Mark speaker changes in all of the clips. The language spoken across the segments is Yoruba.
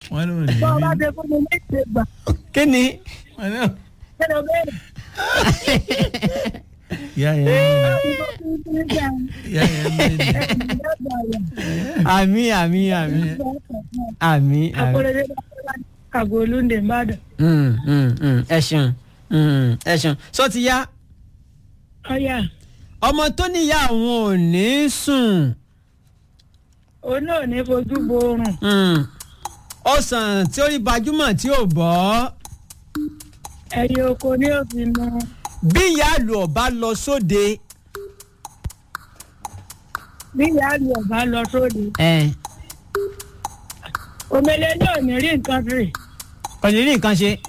Speaker 1: wọ́n ló ní
Speaker 2: bọ́ ọ bá
Speaker 1: ní.
Speaker 2: ṣe fún mi ní ìgbà
Speaker 3: kí ni
Speaker 1: wọ́n ló
Speaker 2: kí ló bẹ̀rẹ̀
Speaker 1: ìyá yẹn ní ìyá yẹn ní ní.
Speaker 3: àmì àmì àmì àmì àmì.
Speaker 2: akọrẹdẹ kàgó olóńdè mbàdàn
Speaker 3: Mm, mm, mm, ẹ ṣeun mm, ẹ ṣeun sọ ti yá
Speaker 2: ọyà
Speaker 3: ọmọ tó níyà àwọn ò ní sùn
Speaker 2: òun náà ní fojú bo oorun
Speaker 3: Mm. ọsàn tí ó rí gbajúmọ̀ tí ò bọ́
Speaker 2: ẹyẹ oko ní òfin mọ
Speaker 3: bí ìyá àlù ọba lọ sóde
Speaker 2: bí ìyá àlù ọba lọ sóde
Speaker 3: ẹ
Speaker 2: omele náà ní rí nǹkan rè
Speaker 3: kò ní rí nǹkan ṣe.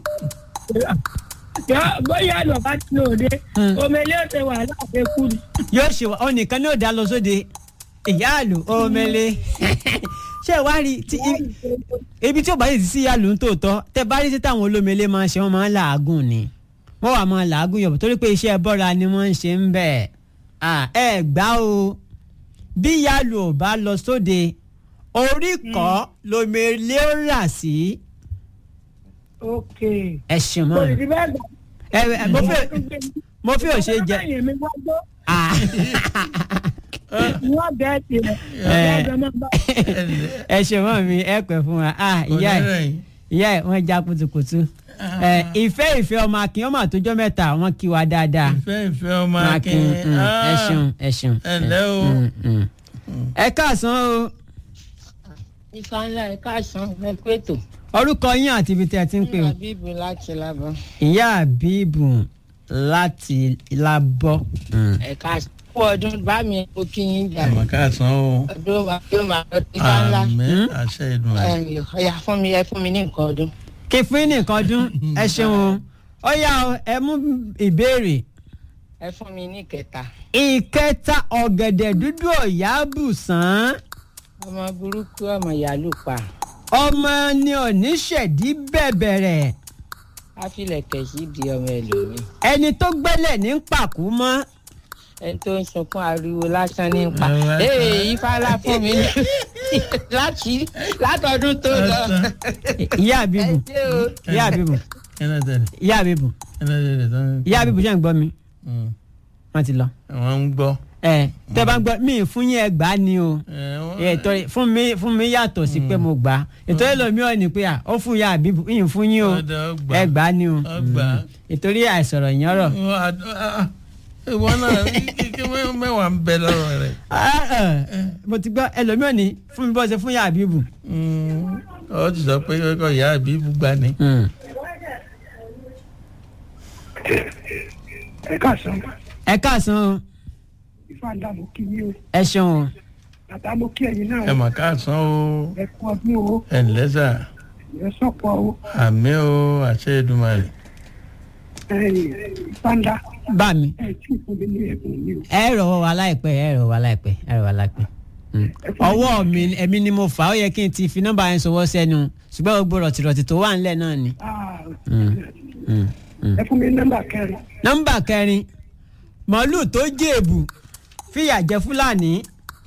Speaker 2: Yọ- bóyá àlù ọba ti lò dé
Speaker 3: Hmm.
Speaker 2: omele ó ṣe wàhálà àfẹkù ni
Speaker 3: yóò ṣe wá ọ nìkan ní òde lọ sóde ìyá àlù omele ṣé ẹ wá rí tí i- ibi tí ó bá yìí sí ìyá àlù ń tòótọ́ tẹ bá rí sí táwọn olómele máa ń ṣe wọ́n máa ń làágùn ni wọ́n wà máa làágùn yọ̀bọ̀ torí pé iṣẹ́ bọ́ra ni wọ́n ń ṣe ń bẹ̀ Ah, ẹ gbá o bí ìyá àlù ò bá lọ sóde orí kọ́ lomele ó rà sí
Speaker 2: ok
Speaker 3: ẹ ṣe mọ́
Speaker 2: olùdí bẹ́ẹ̀ gbà.
Speaker 3: ẹ ẹ mo fẹ́ mo fẹ́ ò ṣe jẹ.
Speaker 2: Ọlọ́mọ mi wá gbọ́,
Speaker 3: Ah.
Speaker 2: wọ́n bẹ́ẹ̀ tiẹ̀ ọ̀gá ẹ̀jọ̀ máa bá
Speaker 3: ẹ ṣe mọ́ mi ẹ pẹ́ fún wa Ah, ìyá ẹ̀
Speaker 1: Oníròyìn.
Speaker 3: ìyá ẹ̀ wọ́n já kutukutu Ẹ, ìfẹ́ ìfẹ́ ọmọ akin ọmọ àtọjọ́ mẹ́ta wọ́n kí wa dáadáa
Speaker 1: ìfẹ́ ìfẹ́ ọmọ
Speaker 3: Ọmọ
Speaker 1: akin.
Speaker 3: mm, ẹ ṣeun ẹ ṣeun.
Speaker 1: ẹ ǹlẹ́ o.
Speaker 3: Mm, mm. ẹ káàsán o
Speaker 4: ifá ńlá ẹ káàsán ẹ pẹ̀tò
Speaker 3: orúkọ yín àti ibi tí ẹ ti ń pè o
Speaker 4: àbíbù láti lábọ
Speaker 3: ìyá àbíbù láti lábọ́. Mm.
Speaker 4: ẹ káàsán kú ọdún bá mi ó kí yín jà
Speaker 1: àmọ́ káàsán o.
Speaker 4: ọdún wa yóò máa lọ sí ifá ńlá
Speaker 1: àmín àṣẹ ìdùn àṣẹ.
Speaker 4: ẹ ọyà fún mi ẹ fún mi ní nǹkan ọdún.
Speaker 3: kí fún yín nìkan dún ẹ ṣeun o ó yá o ẹ mú ìbéèrè
Speaker 4: ẹ fún mi ní kẹta
Speaker 3: ìkẹta ọ̀gẹ̀dẹ̀ dúdú ọ̀yá bùsàn
Speaker 4: ọmọ burúkú ọmọ yàlú pa
Speaker 3: ọmọ ni oníṣẹ̀dí bẹ̀bẹ̀rẹ̀
Speaker 4: áfílẹ̀kẹ̀ sí di ọmọ ẹlòmíì
Speaker 3: ẹni tó gbẹ́lẹ̀ ní pàkú mọ́
Speaker 4: ẹni tó ń sunkún ariwo lásán ní pa
Speaker 1: Ariwo lásán.
Speaker 4: ee ifá ńlá fún mi ní láti látọdún tó lọ
Speaker 3: ìyá
Speaker 4: ẹ
Speaker 3: àbíbù
Speaker 4: ṣé o
Speaker 3: ìyá àbíbù
Speaker 1: ẹ náà tẹ̀lé
Speaker 3: ìyá àbíbù
Speaker 1: ẹ náà tẹ̀lé tán.
Speaker 3: ìyá àbíbù ṣe ń gbọ́ mi
Speaker 1: Mm.
Speaker 3: wọ́n ti lọ.
Speaker 1: wọ́n ń gbọ́.
Speaker 3: ẹ tẹ́ bá ń gbọ́ mí fún yín ẹgbàá ni o
Speaker 1: ẹ, wọ́n-
Speaker 3: ètò fún mi fún mi yàtọ̀ sí pé mo gbà á ètò ẹlòmíràn ni pé à ó fún ìyá àbíbù yín fún yín o
Speaker 1: Ọ̀dà, ó gbà.
Speaker 3: ẹgbàá ni o
Speaker 1: Ó gbà.
Speaker 3: Mm. ìtorí àìsọ̀rọ̀ yẹn rọ̀.
Speaker 1: Wọ́n á- ah, ah. ìwọ náà kí- kí mẹ́- mẹ́wàá ń bẹ lọ́rọ̀ rẹ̀.
Speaker 3: Ah, ah, mo ti gbọ́ ẹlòmíràn ni fún mi bọ́ ṣe fún ìyá àbíbù.
Speaker 1: Mm. ọ ti sọ pé kọ́ ìyá àbí ibùgbà ni.
Speaker 2: ẹ káàsán
Speaker 3: ẹ káàsán o
Speaker 2: ifá ńlá mo kí yín o
Speaker 3: ẹ ṣeun o
Speaker 2: bàtà mo kí ẹ̀yin náà
Speaker 1: ẹ mà káàsán o
Speaker 2: ẹ kú ọdún o
Speaker 1: ẹ ǹlẹ́ sà
Speaker 2: ẹ sọ̀pọ̀ o
Speaker 1: àmì o àṣẹ Èdùmàrè.
Speaker 2: ifá ńlá
Speaker 3: bá mi
Speaker 2: ẹ tí ì fún mi ní ẹ̀bùn mi o
Speaker 3: ẹ rọ̀ wá láìpẹ́ ẹ rọ̀ wá láìpẹ́ ẹ rọ̀ wá láìpẹ́. Mm. ọwọ́ mi èmi ni mo fà á ó yẹ kí n ti fi nọ́mbà yẹn sọwọ́ sẹ́nu ṣùgbọ́n gbogbo rọ̀tìrọ̀tì tó wà ńlẹ̀ náà ni.
Speaker 2: Ah,
Speaker 3: Mm. Mm. Mm.
Speaker 2: ẹ fún mi ní nọ́mbà kẹrin
Speaker 3: nọ́mbà kẹrin màálù tó jèèbù fìyà jẹ fúlàní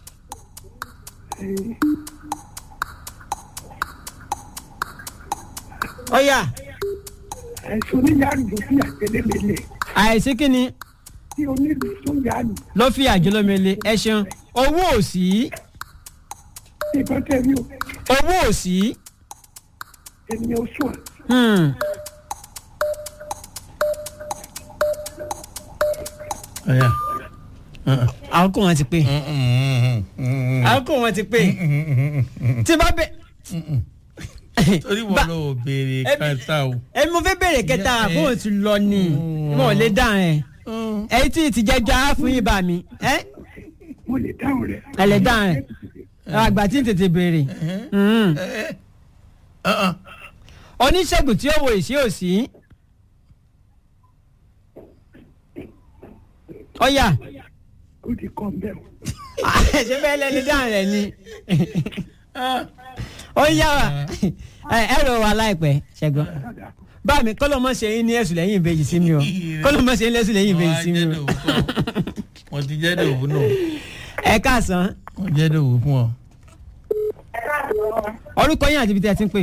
Speaker 3: ó yá
Speaker 2: ẹ̀sùn oníyàrá sí àtẹlẹ́mẹlẹ
Speaker 3: àìsí kínni
Speaker 2: tí onílù tó yàrá
Speaker 3: ló fìyà jẹ lómele ẹ ṣeun owó òsì
Speaker 2: ìbọn tẹ̀lé o
Speaker 3: owó òsì
Speaker 2: ènìyàn oṣù à
Speaker 3: hmm.
Speaker 1: ọ̀yà.
Speaker 3: àkókò wọn ti pé àkókò wọn ti pé tí bá bẹ.
Speaker 1: torí wọn ló béèrè kẹta o.
Speaker 3: èmi mo fẹ́ bèrè kẹta àbúrò ti lọ ni mo lè dá ẹ ẹyí tí ti jẹjọ á fún yín bá mi ẹ
Speaker 2: mo lè dáhùn rẹ̀
Speaker 3: ẹ lè dá ẹ àgbà tí ń tètè béèrè Mm. oníṣègùn tí ó wo ìṣe òsì ọyà
Speaker 2: ó ti kọ́ ń bẹ̀ o.
Speaker 3: ṣé bẹ́ẹ̀ lẹ́ni dáhùn rẹ̀ ni ó yá wa ẹ ẹ rò wá láìpẹ́ ṣẹ́gun bá mi kọ́lọ́ mọ́ ṣe yín ní ẹ̀sùn lẹ́yìn ìbejì sí mi o kọ́lọ́ mọ́ ṣe yín lẹ́sùn lẹ́yìn ìbejì sí mi o
Speaker 1: wọ́n ti jẹ́ dòwú náà
Speaker 3: ẹ káàsán
Speaker 1: wọ́n jẹ́ dòwú fún ọ.
Speaker 3: orúkọ yín àti ibi tí ẹ ti ń pè.